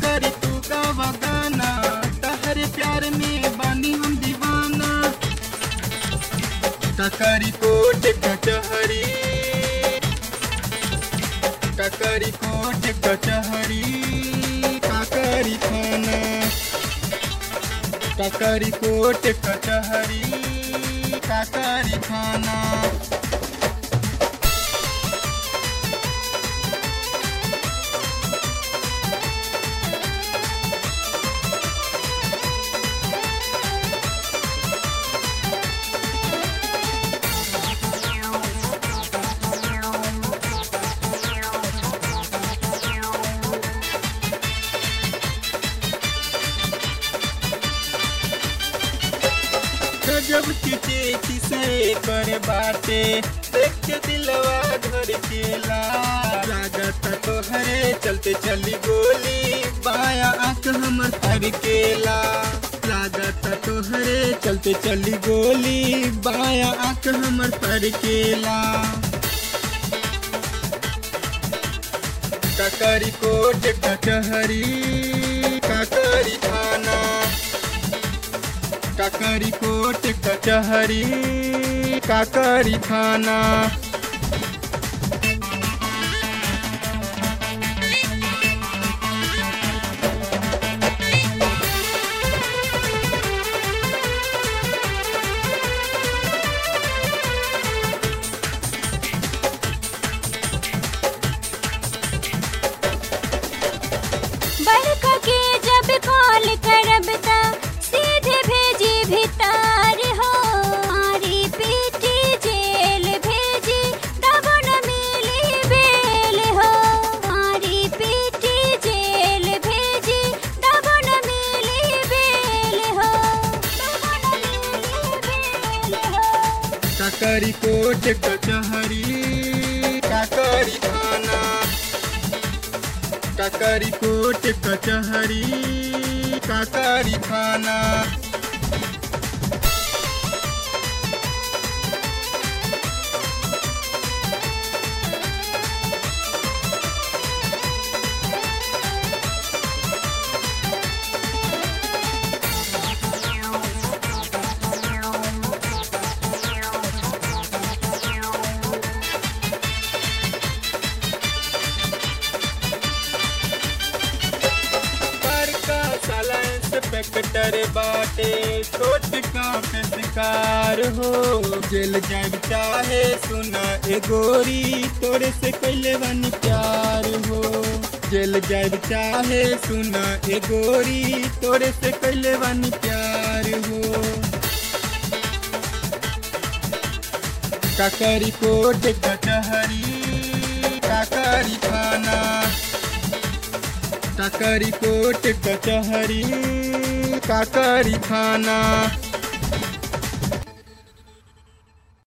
करी तू का वगाना तहरे प्यार में बानी हम दीवाना ककरी कोट कचहरी ककरी कोट कचहरी काकरी थाना ककरी कोट कचहरी काकरी थाना गजब की चेची से करे बाटे देख के दिलवा घर केला लागत तोहरे चलते चली गोली बाया आंख हमर तर केला लागत तोहरे चलते चली गोली बाया आंख हमर तर केला ककरी कोट कचहरी ककरी थाना काकरी कोट कचहरी काकरी थाना बड़का के जब कॉल करब त सीधे भेजी भितार हो मारी पीटी जेल भेजी तब न मिली बेल हो मारी पीटी जेल भेजी तब न मिली बेल हो तब न मिली बेल हो काकरी कोट कचहरी काकरी थाना काकरी कोट कचहरी काकरी थाना बड़का साला इंस्पेक्टर बाटे छोट का पे शिकार हो जेल जाब चाहे सुना ए गोरी तोरे से कैले बानी प्यार हो जेल जाब चाहे सुना ए गोरी तोरे से कैले बानी प्यार हो काकरी कोट कचहरी काकरी थाना काकरी कोट कचहरी काकरी थाना